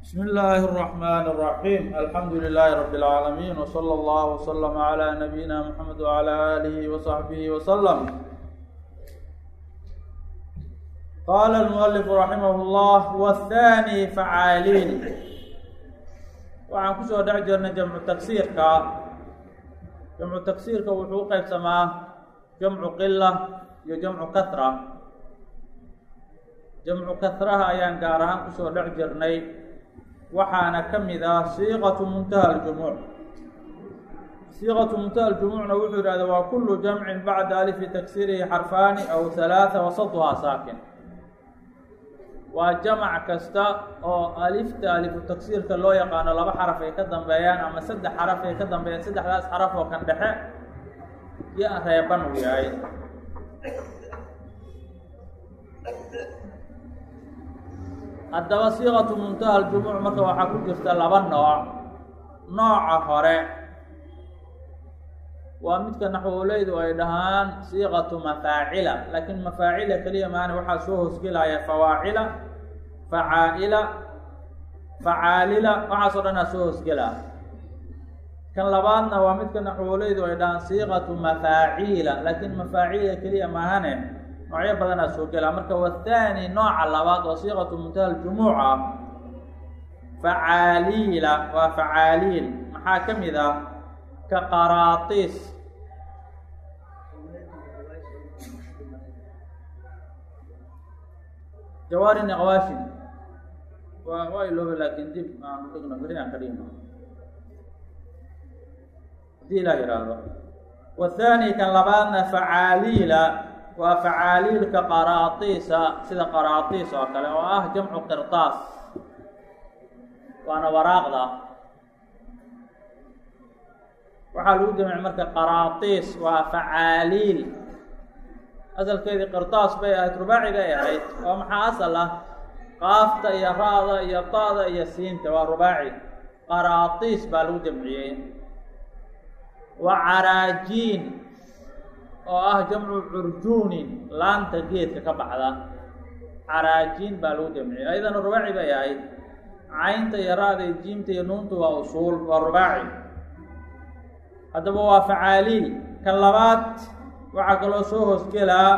بسم الله الرحمن الرحيم الحمد لله رب العالمين وصلى الله وسلم على نبينا محمد وعلى آله وصحبه وسلم قال المؤلف رحمه الله والثاني فعاaliin waxaan kusoo dhex jirnay jamcu tagsiirka jamcu tagsiirka wuxuu u qeybsamaa jamcu qila iyo jamcu kahra jamcu kahraha ayaan gaar ahaan kusoo dhex jirnay waxaana ka mid ah siiqatu muntaha aljumuuc siiqatu muntaha aljumuucna wuxuu yidhahda waa kulu jamcin bacda alifi tagsirihi xarfaani aw halaatha wasatuhaa saakin waa jamac kasta oo alifta alifu tagsiirka loo yaqaano laba xaraf ay ka dambeeyaan ama saddex xaraf ay ka dambeeyaan saddexdaas xaraf oo kan dhexe iyo reeban uu yahay haddaba siiqatu muntaha aljumuuc marka waxaa ku jirta laba nooc nooca hore waa midka naxwoleydu ay dhahaan siiqatu mafaacila laakiin mafaacila keliya maana waxaa soo hoosgelaya fawaacila facaa'ila facaalila waxaasoo dhan aa soo hoosgelaa kan labaadna waa midka naxwoleydu ay dhahaan siiqatu mafaaciila laakiin mafaacila keliya maahane noocyo badanaa soo gelaa marka wathaani nooca labaad oo siiqatu muntaha aljumuuca facaaliila waa facaaliil maxaa ka mid ah ka qaraatiis jawaari niqwaashin waa waa ilooba laakin dib aan dhigno beri aan ka dhigno hadii ilaa yidhaahdo wathaani kan labaadna facaaliila waa facaaliilka qaraatiisa sida qaraatiis oo kale oo ah jamcu qirtaas waana waraaqda waxaa lagu jamci marka qaraatiis waa facaaliil asalkeedii qirtaas bay ahayd rubaaciga ay ahayd oo maxaa asal ah qaafta iyo ra-da iyo ta-da iyo siinta waa rubaaci qaraatiis baa lagu jamciyey wa caraajiin oo ah jamcu curjuunin laanta geedka ka baxda caraajiin baa lagu jamciyey ayadana rubaaci bay ahayd caynta iyo ra-da iyo jiimta iyo nuunta waa usuul waa rubaaci haddaba waa facaaliil kan labaad waxaa kaloo soo hoosgelaa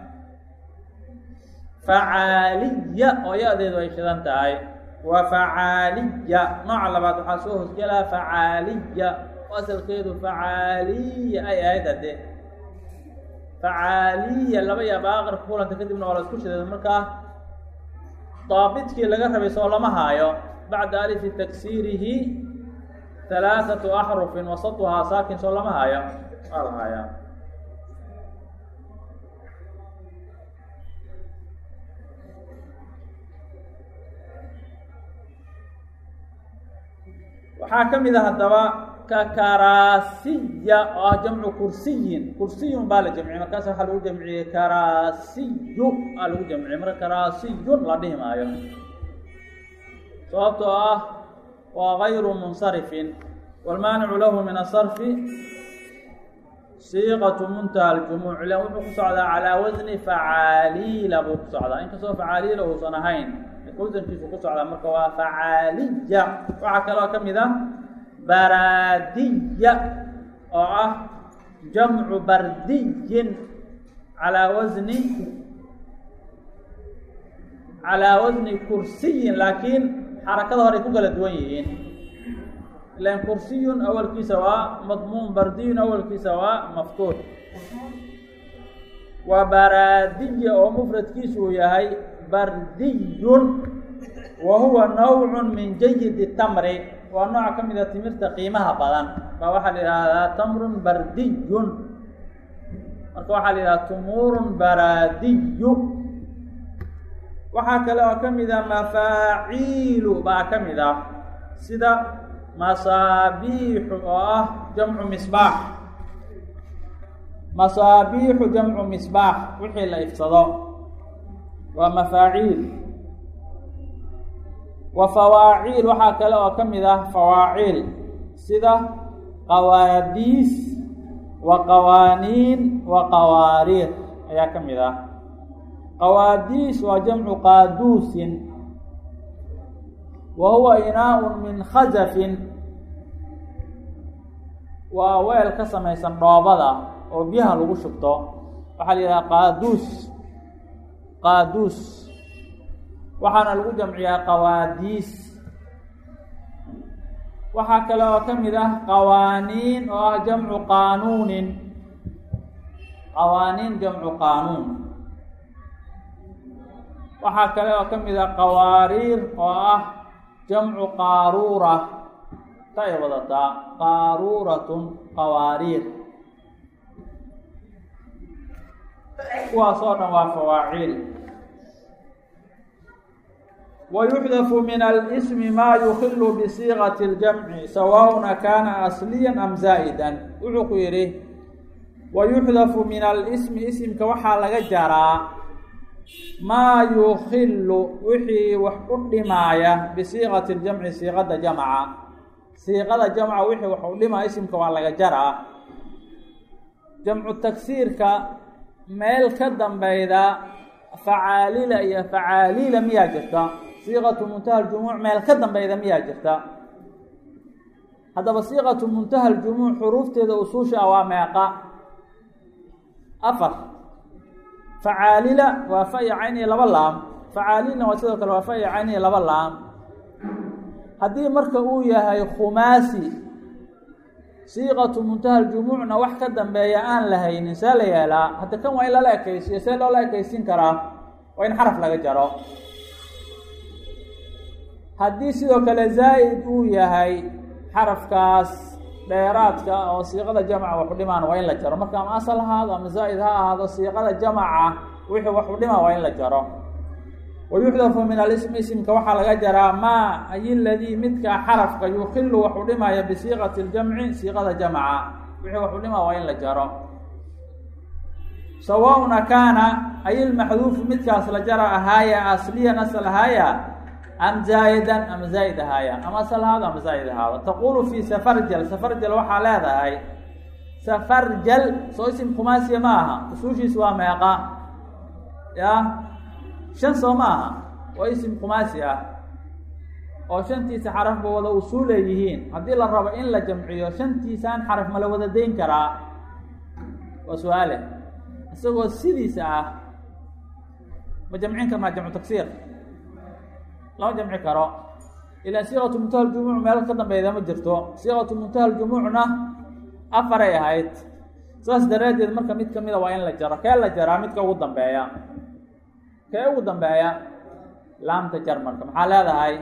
facaaliya oo ya-deedu ay shidan tahay waa facaaliya nooca labaad waxaa soo hoosgelaa facaaliya oo asalkeedu facaaliya ay ahayd hadde facaaliya laba yaaba aqarka kulanta kadibna waa la isku shiday markaa daabidkii laga rabay soo lama haayo bacda alifi taksiirihi halaaثatu axrufin wasatuhaa saakin soo lama hayo waa la hayaa waxaa ka mid a haddaba kakaraasiya oo ah jamcu kursiyin kursiyun baa la jamciyey markaas waxaa lagu jamciyey karaasiyu aa lagu jamciyey marka karaasiyun la dhihi maayo sababtoo ah waa gayru munsarifin wاlmaanicu lahu min asarfi siiqatu muntaha aljumuuc ilan wuxuu ku socdaa calaa wasni facaaliila buu ku socdaa inkastoo facaaliila uusan ahayn wasankiisu ku socdaa marka waa facaaliya waxaa kaloo ka mid ah baraadiya oo ah jamcu bardiyin calaa wasni calaa wasni kursiyin laakiin xarakada hore ay ku kala duwan yihiin ilan kursiyun awalkiisa waa madmuun bardiyun awalkiisa waa maftuux waa baraadiya oo mufradkiisu uu yahay bardiyun wa huwa nawcun min jayidi tamri waa nooca ka mid a timirta qiimaha badan baa waxaa la yidhaahdaa tamrun bardiyun marka waxaa la yidhahdaa tumuurun baraadiyu waxaa kale oo ka mid ah mafaaciilu baa ka mid ah sida masaabiixu oo ah jamcu misbaax masaabiixu jamcu misbaax wixii la ifsado waa mafaaciil wa fawaaciil waxaa kale oo ka mid ah fawaaciil sida qawaadiis wa qawaaniin wa qawaariir ayaa ka mid ah qawaadiis waa jamcu qaaduusin wa huwa inaa-un min khazafin waa weel ka samaysan dhoobada oo biyaha lagu shubto waxaa la yidhaha qaaduus qaaduus waxaana lagu jamciyaa qawaadiis waxaa kale oo ka mid ah qawaaniin oo ah jamcu qaanuunin qawaaniin jamcu qaanuun waxaa kale oo ka mid ah qawaariir oo ah jamcu qaaruura ta ay wadataa qaaruuratun qawaariir kuwaas oo dhan waa fawaaciil wayuxdafu min alsmi maa yukilu bisiiqati اljamci sawaءn kana asliya am zaa'idan wuxuu ku yidhi wayuxdafu min alsmi isimka waxaa laga jaraa maa yukilu wixii wax u dhimaaya bisiiqati اljamci siiqada jamca siiqada jamca wixii wax u dhimaa isimka waa laga jaraa jamcu tagsiirka meel ka dambeyda facaalila iyo facaaliila miyaa jirta siiqatu muntaha ljumuuc meel ka dambeyda miyaa jirta haddaba siiqatu muntaha ljumuuc xuruufteeda usuusha ah waa meeqa afar facaalila waa fa iyo cayn iyo laba laam facaalilna waa sidoo kale waa fa iyo cayn iyo laba laam haddii marka uu yahay khumaasi siiqatu muntaha ljumuucna wax ka dambeeya aan la haynin see la yeelaa hadda kan waa in lala ekaysiyo see loola ekaysin karaa waa in xaraf laga jaro haddii sidoo kale zaa'id uu yahay xarafkaas dheeraadka oo siiqada jamca waxu dhimaan waa in la jaro marka ama asal ahaado ama zaa'id ha ahaado siiqada jamca wixii waxu dhima waa in la jaro wayuxdafu min alismi isimka waxaa laga jaraa maa ay ladii midka xarafka yukilu waxu dhimaya bisiiqati اljamci siiqada jamca wixii waxu dhima waa in la jaro sawaءna kaana ay lmaxduufu midkaas la jara ahaaya asliyan asal ahaaya am zaa'idan ama zaa'id ahaaya ama asal ahaado ama zaa'id ahaado taqulu fi safarjal safarjal waxaa leedahay safarjal soo isim khumaasiya ma aha usuushiis waa meeqa ya shan soo ma aha waa isim khumaasi ah oo shantiisa xarafba wada usuul leeyihiin haddii la rabo in la jamciyo shantiisaan xaraf ma la wada dayn karaa waa su-aale isagoo sidiisa ah ma jamcin karnaa jamcu tagsiir lama jamci karo ilaan siiqatu muntaha ljumuuc meel ka dambeyda ma jirto siiqatu muntaha ljumuucna afaray ahayd saas daraaddeed marka mid kamida waa in la jaro kee la jaraa midka ugu dambeeya kee ugu dambeeya laamta jar marka maxaa leedahay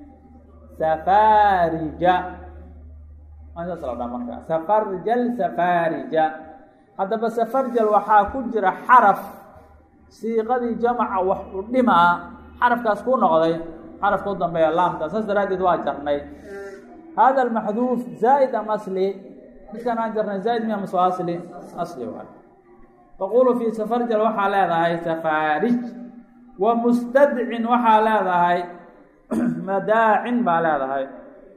safarija saas la dhaa marka safarjal safarija haddaba safarjal waxaa ku jira xaraf siiqadii jamca wax u dhimaa xarafkaas ku noqday xarafka u dambeeya laamta saas daraaddeed waa jarnay hada almaxduuf zaa'id am asli midkaan aan jarnay zaa'id miya maso asli asli waay taqulu fi safarjal waxaa leedahay safarij wa mustadcin waxaa leedahay madaacin baa leedahay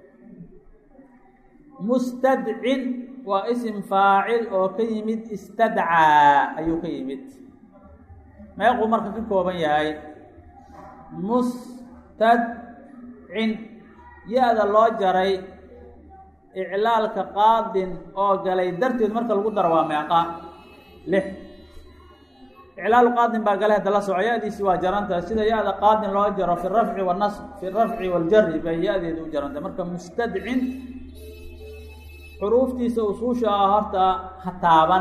mustadcin waa isim faacil oo ka yimid istadcaa ayuu ka yimid meequu marka ka kooban yahay mustadcin ya-da loo jaray iclaalka qaadin oo galay darteed marka lagu daro waa meeqa lix iclaalu qaadin baa galay hadda la soco ya-diisi waa jarantaha sida ya-da qaadin loo jaro fi rafci wanasb fi rafci waljari bay ya-deedu u jarantay marka mustadcin xuruuftiisa usuusha ah horta ha taaban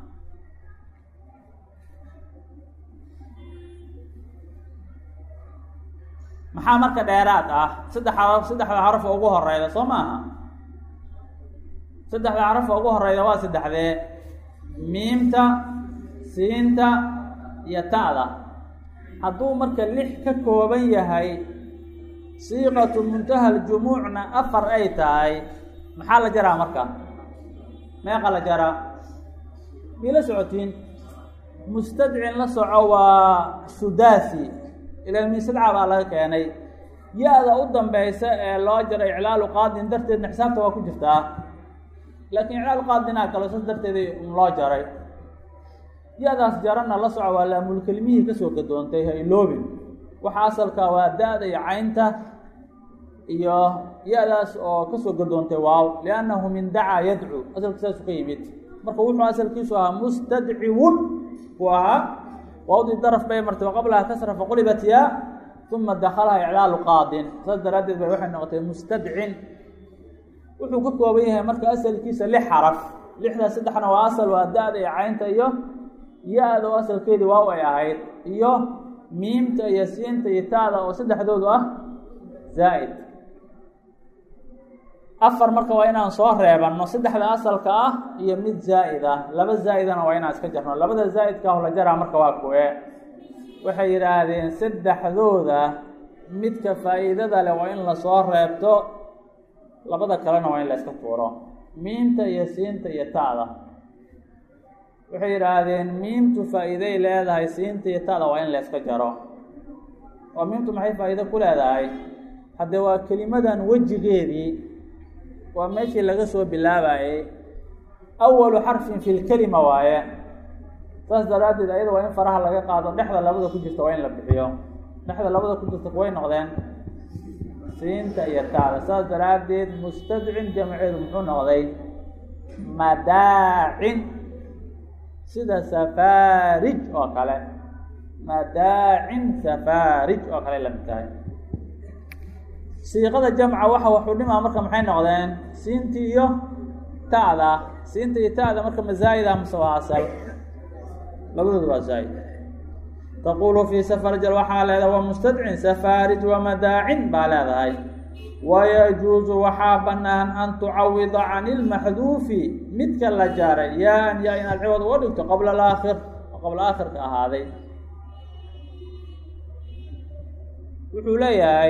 maxaa marka dheeraad ah saddex xaraf saddexda xaraf oo ugu horeyda soo maaha saddexda xaraf oo ugu horeyda waa saddexdee miimta siinta iyo ta'da hadduu marka lix ka kooban yahay siiqatu muntaha ljumuucna afar ay tahay maxaa la jaraa marka meeqa la jaraa miila socotiin mustadcin la soco waa sudaasi ilaa misadca baa laga keenay ya-da u dambeysa ee loo jaro iclaalu qaadin darteedna xisaabta waa ku jirtaa laakiin iclaalu qaadinaa kalo sas darteed loo jaray ya-daas jarana la soco waa laamulkelimihii kasoo gadoontay ha iloobin waxa asalka waa da-da iyo caynta iyo ya-daas oo kasoo gadoontay waaw liannahu min dacaa yadcu asalka saasu ka yimid marka wuxuu asalkiisu ahaa mustadciwun buu ahaa waawdii daraf bay martay waqablaha kasra faqulibat yaa uma dakalaha iclaalu qaadin saas daraaddeed bay waxay noqotay mustadcin wuxuu ka kooban yahay marka asalkiisa lix xaraf lixdaas saddexna waa asal waa da-da iyo caynta iyo ya-da oo asalkeedii waaw ay ahayd iyo miimta iyo siinta iyo taada oo saddexdoodu ah zaa'id afar marka waa inaan soo reebanno saddexda asalka ah iyo mid zaa'id ah laba zaa'idana waa inaan iska jarno labada zaa'idka ah la jaraa marka waa kuwe waxay yidhaahdeen saddexdooda midka faa'iidada leh waa in lasoo reebto labada kalena waa in la iska tuuro miimta iyo siinta iyo ta'da waxay yidhaahdeen miimtu faa'iiday leedahay siinta iyo ta'da waa in la iska jaro oo miimtu maxay faa'iido ku leedahay haddee waa kelimadan wejigeedii waa meeshii laga soo bilaabayey awalu xarfin fi lkelima waaye saas daraaddeed ayada waa in faraha laga qaado dhexda labada ku jirta waa in la bixiyo dhexda labada ku jirta kuway noqdeen siinta iyo taada saas daraaddeed mustadcin jamceedu muxuu noqday madaacin sida safaarij oo kale madaacin safaarij oo kale lamid tahay siiqada jamca waxa waxuu dhimaa marka maxay noqdeen siintii iyo ta'da siinta iyo ta'da marka mazaa'ida mase waa asal labadoodu waa zaa'id taqulu fii safarjal waxaa leedahay waa mustadcin safaarij wa madaacin baa leedahay wayajuusu waxaa bannaan an tucawida can ilmaxduufi midka la jaaray yaan yaa inaad ciwad uga dhigto qabla alaakhir oo qabla aakhirka ahaaday wuxuu leeyahay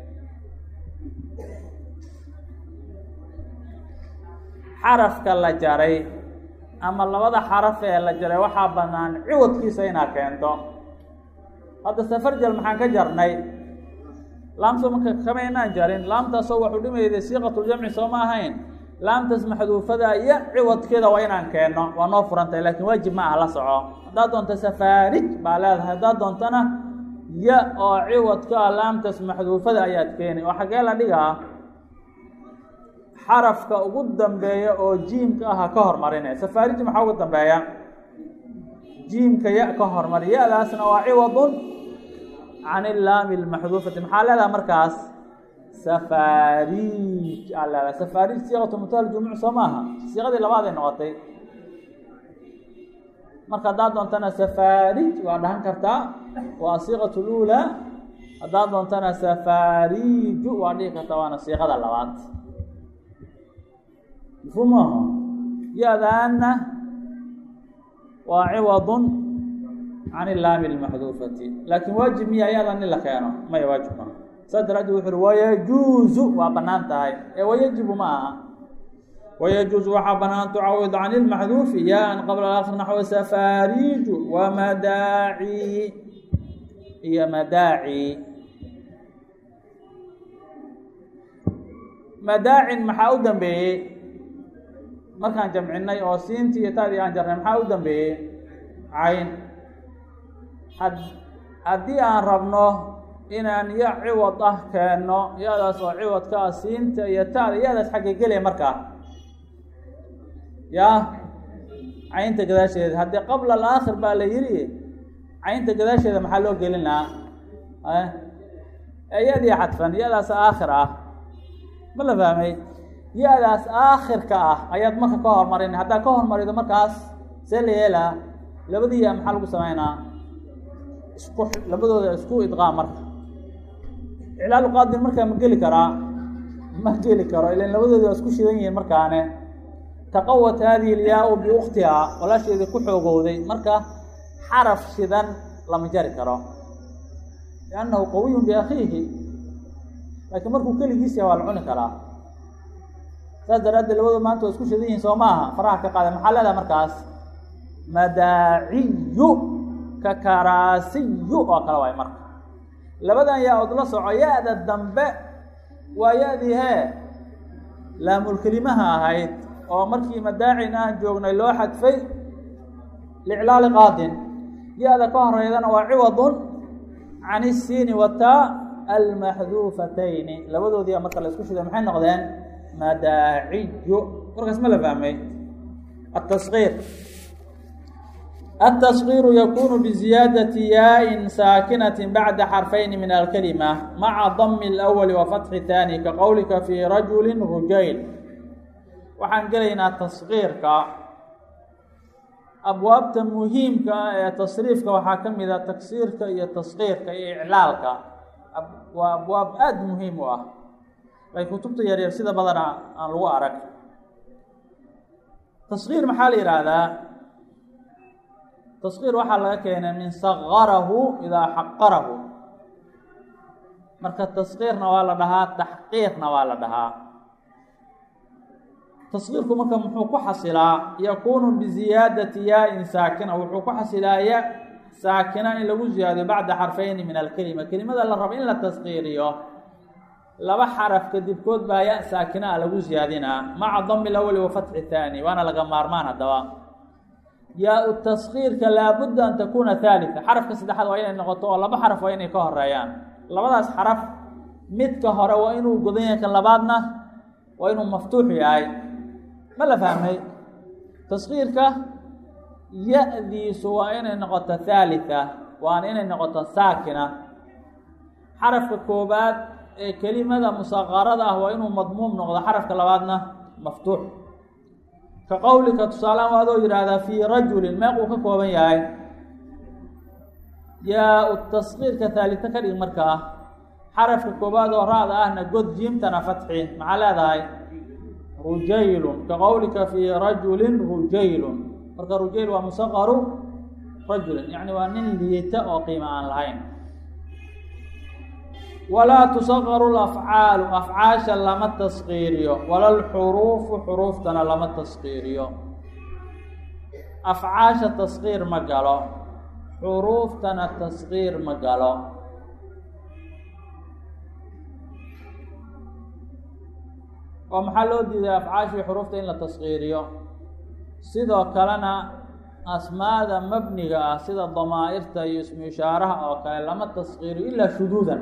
xarafka la jaray ama labada xaraf ee la jaray waxaa bannaan ciwadkiisa inaad keento hadda safarjal maxaan ka jarnay laamta marka kama inaan jarin laamtaasoo waxuu dhimayday siiqatuljamci soo ma ahayn laamtaas maxduufada iyo ciwadkeeda waa inaan keenno waa noo furantay laakiin waajib ma ah la soco haddaad doonto safaarij baa leedahay haddaad doontona ya oo ciwadka ah laamtaas maxduufada ayaad keeni oo xaggee la dhigaa xarafka ugu dambeeya oo jiimka aha ka hormarine safaarij maxaa ugu dambeeya jiimka ya ka hormari ya-daasna waa ciwadun can ilaami lmaxduufati maxaa leedaha markaas safaarij aa leedaha safaarij siiqatu mutaal jumuc soo maaha siiqadii labaad ay noqotay marka haddaad doontana safaarij waa dhahan kartaa waa siiqatu lula haddaad doontana safaariju waa dhihi kartaa waana siiqada labaad mafhuum maaha ya-daana waa ciwadun can ilaami lmaxduufati laakiin waajib miya ya-dan in la keeno maya waajib maaha saas daraaddeed wuxu uhi wayajuuzu waa bannaan tahay ee wayajibu ma aha wayajuuzu waxaa bannaan tucawid can ilmaxduufi ya-an qabla alaakhir naxwa safaariju wa madaaci iyo madaaci madaacin maxaa u dambeeyey markaan jamcinay oo siintii iyo taadii aan jarnay maxaa u dambeeyey cayn had haddii aan rabno inaan ya ciwad ah keenno ya-daas oo ciwadka ah siinta iyo taada ya-daas xagga gelaya markaa yaa caynta gadaasheeda haddii qabla alaakhir baa la yidhi caynta gadaasheeda maxaa loo gelinaa ya-dii xadfan ya-daas aakhir ah ma la fahmay ya-daas aakhirka ah ayaad marka ka hormarin haddaad ka hormarido markaas see la yeelaa labadii ya maxaa lagu sameynaa isku labadooda isku idqaam marka iclaalu qaadin markaa ma geli karaa ma geli karo ilan labadooda waa isku shidan yihiin markaane taqawat haadihi ilyaa-u biukhtihaa walaasheedii ku xoogowday marka xaraf shidan lama jari karo liannahu qawiyun biakhiihi laakiin markuu keligiis yaha waa la cuni karaa saas daraaddeed labadu maanta waa isku shidan yihiin soo maaha faraha ka qaada maxaa leedaha markaas madaaciyu ka karaasiyu oo kale waay marka labadan yaa od la soco ya-da dambe waa ya-dii hee laamulkelimaha ahayd oo markii madaacin aan joognay loo xadfay liclaali qaadin ya-da ka horeydana waa ciwadun can isiini wataa almaxduufatayni labadoodiia marka la isku shiday maxay noqdeen madaaciyu warkaas ma la fahmay atasqiir التصغير يكون بزيادة yاء ساkنة بعد xرفين من الكلمة مع ضم الأول وفتح الثاني كqowلka في رجل رجayل waxaan gelaynaa تصغيirka abwaabta muhiimka ah ee تصريifka waxaa ka mida تagsiirka iyo تصغيirka iyo إعlaalka waa abwaab aad muhiim u ah ay kutubta yaryar sida badana aan lagu arag تصغيir maxaa la yihahdaa tasqiir waxaa laga keenay min sagarahu idaa xaqarahu marka tasqiirna waa la dhahaa taxqiiqna waa la dhahaa tasqiirku marka muxuu ku xasilaa yakuunu biziyaadati yaa-in saakina wuxuu ku xasilaa ya saakina in lagu ziyaadiyo bacda xarfayni min alkelima kelimada la rabo in la tasqiiriyo laba xaraf kadibkood baa ya saakina a lagu ziyaadinaa maca dami lawali wa fatxi thaani waana laga maarmaan haddaba yaa-u taskiirka laabudda an takuuna haalita xarafka saddexaad waa inay noqoto oo laba xaraf waa inay ka horeeyaan labadaas xaraf midka hore waa inuu godan yahay kan labaadna waa inuu maftuux yahay ma la fahmay taskiirka ya-diisu waa inay noqoto haalita waana inay noqoto saakina xarafka koobaad ee kelimada musaqarada ah waa inuu madmuum noqdo xarafka labaadna maftuux ka qowlika tusaalean waa adoo yidhaahdaa fii rajulin meeq uu ka kooban yahay yaa-u taskiirka haalita ka dhig markaa xarafka koobaad oo ra-da ahna god jiimtana fatxi maxaa leedahay rujaylun ka qowlika fii rajulin rujaylun marka rujayl waa musaqaru rajulin yacni waa nin liita oo qiimo aan lahayn walaa tusaqaru lafcaalu afcaasha lama taskiiriyo wala lxuruufu xuruuftana lama taskiiriyo afcaasha taskiir ma galo xuruuftana taskiir ma galo oo maxaa loo diiday afcaashii xuruufta in la taskiiriyo sidoo kalena asmaada mabniga ah sida damaa'irta iyo ismu ishaaraha oo kale lama taskiiriyo ilaa shuduudan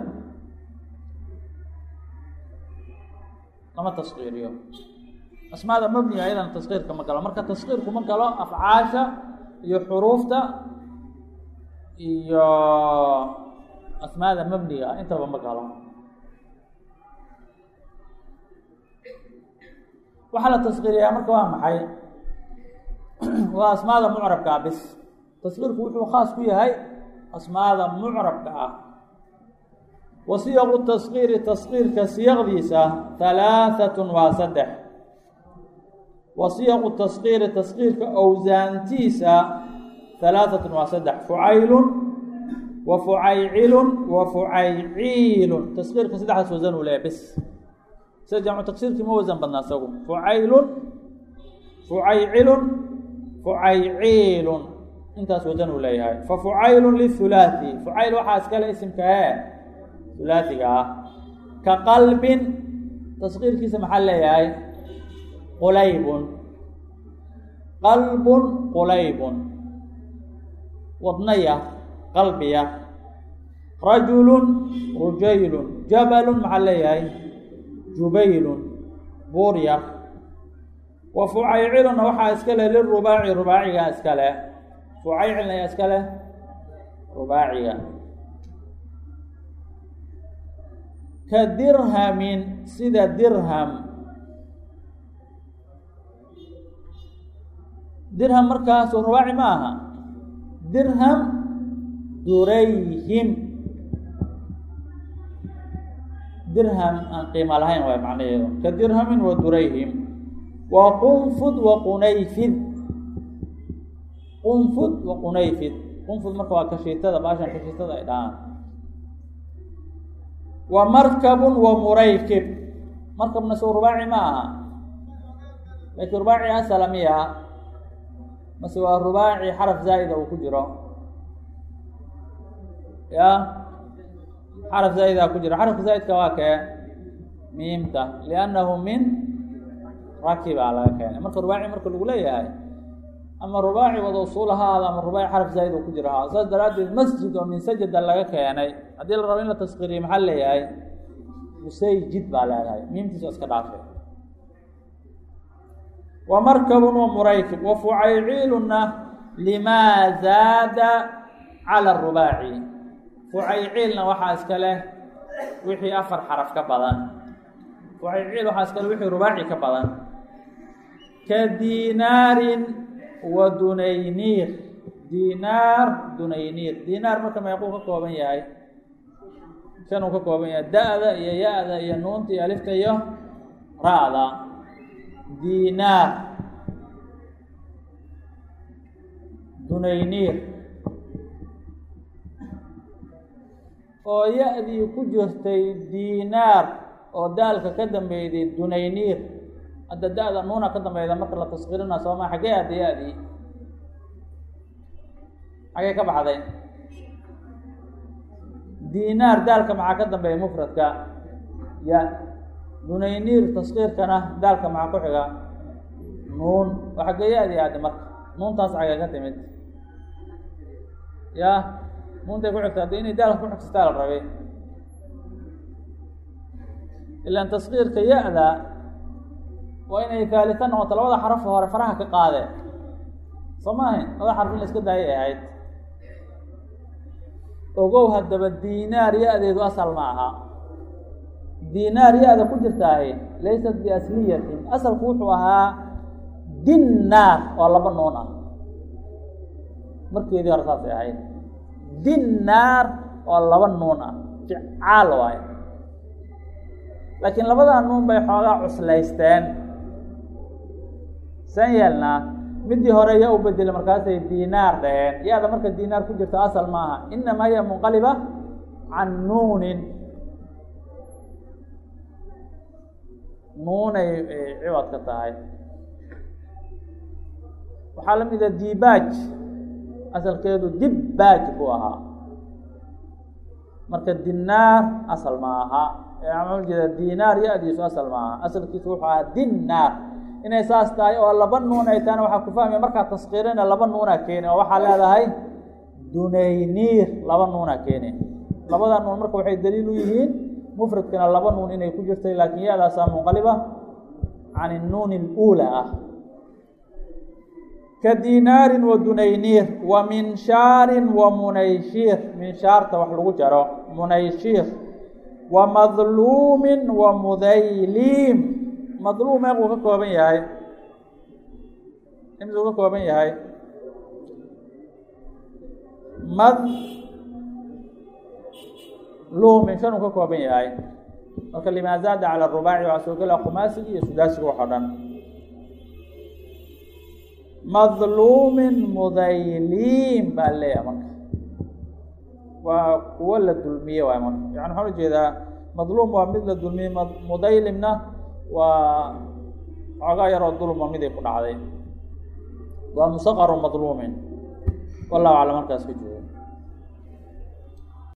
lama taskiiriyo asmaada mabniga ayadana taskiirka ma galo marka taskiirku ma galo afcaasha iyo xuruufta iyo asmaada mabniga intaba ma galo waxaa la taskiiriyaa marka waa maxay waa asmaada mucrabka ah bis taskiirku wuxuu khaas ku yahay asmaada mucrabka ah wa siyaqu taskiiri taskiirka siyaqdiisa halaahatun waa saddex wa siyaqu taskiiri taskiirka owsaantiisa halaahatun waa saddex fucaylun wa fucaycilun wa fucayciilun taskiirka saddexdaas wasan uu leeyahy bis sida jamcu taksiirkii ma wasan badnaa isagu fucaylun fucaycilun fucayciilun intaas wasan uu leeyahay fa fucaylun lihulaati fucayl waxaa iskale isimka ee hulaatiga ah ka qalbin taskiirkiisa maxaa leeyahay qulaybun qalbun qulaybun wadnaya qalbiya rajulun rujaylun jabalun maxaa leeyahay jubaylun buuryar wa fucayciluna waxaa iska leh lirubaaci rubaaciga iska leh fucaycilna ayaa iska leh rubaaciga ka dirhamin sida dirham dirham markaasu rubaaci ma aha dirham durayhim dirham aan qiimo lahayn waay macnaheedu ka dirhamin wa durayhim wa qunfud wa qunayfid qunfud wa qunayfid qunfud marka waa kashiitada baashan kashiitada ay dhahaan wa markabun wa muraykib markabna soo rubaaci ma aha laakiin rubaaci asala miya mase waa rubaaci xaraf zaa'ida uu ku jiro ya xaraf zaa'ida ku jiro xarafka zaa'idka waa kee miimta liannahu min rakibaa laga keenay marka rubaaci marka lagu leeyahay ama rubaaci wada usuul ahaada ama rubaaci xaraf zaa'id oo ku jira ahaada saas daraaddeed masjid oo min sajada laga keenay haddii la rabo in la taskiriyo maxaa leeyahay musayjid baa leedahay miimtiisa iska dhaafe wa markabun wa muraykib wa fucayciiluna limaa zaada cala arubaaci fucayciilna waxaa iska leh wixii afar xaraf ka badan fucayciil waxaa iska leh wixii rubaaci ka badan ka diinaarin wa dunayniir diinaar dunayniir diinaar marka meequu ka kooban yahay shan uu ka kooban yahay da-da iyo ya-da iyo nuunta iyo alifta iyo ra-da diinaar dunayniir oo ya-dii ku jirtay diinaar oo daalka ka dambeyday dunayniir hadda da-da nuuna ka dambeyda marka la taskirina sooma xaggee adda ya-dii xaggee ka baxday diinaar daalka maxaa ka dambeeya mufradka ya dunayniir taskiirkana daalka maxaa ku xiga nuun oo xaggee ya-dii aadde marka nuuntaas xaggee ka timid ya nuuntay ku xigta haddi inay daalka ku xigsataa la rabay ilaan taskiirka ya-da waa inay haalita noqoto labada xarafo hore faraha ka qaadeen soo maaha labada xaraf in la iska daayay ahayd ogow haddaba diinaar ya-deedu asal ma aha diinaar ya-da ku jirtaahi laysat biasliyatin asalku wuxuu ahaa dinnaar oo laba nuun ah markeedii hore saasay ahayd dinnaar oo laba nuun ah ficaal waayo laakiin labadaa nuun bay xoogaa cuslaysteen san yeelnaa midii hore yaa u bedelay markaasay diinaar dhaheen ya-da marka diinaar ku jirto asal ma aha inamaa hiya munqaliba can nuunin nuunay ciwad ka tahay waxaa la mida dibaaj asalkeedu dibbaaj buu ahaa marka dinaar asal ma aha maxaa ujeeda dinaar ya-diisu asal ma aha asalkiisu wuxuu ahaa dinnaar inay saas tahay oo laba nuun ay tahayna waxaa ku fahmaya markaa taskiirina laba nuunaa keeni oo waxaa leedahay dunayniir laba nuunaa keeni labada nuun marka waxay daliil u yihiin mufradkana laba nuun inay ku jirtay laakiin ya-daasaa munqaliba can innuun اluula ah ka dinaarin wa dunayniir wa minshaarin wa munayshiir minshaarta wax lagu jaro munayshiir wa madluumin wa mudayliim madluum meequu ka kooban yahay imsuu ka kooban yahay madluumin shan uu ka kooban yahay marka limaa zaada cala arubaaci waxaa soo gelaa khumaasiga iyo sudaasiga wax o dhan madluumin mudayliim baa leeyahay marka waa kuwo la dulmiye waay marka yani waxaan ujeedaa madluum waa mid la dulmiyey mudaylimna waa xoogaa yaroo dulma miday ku dhacday waa musaqaru madluumin wallahu aclam markaas ka joogo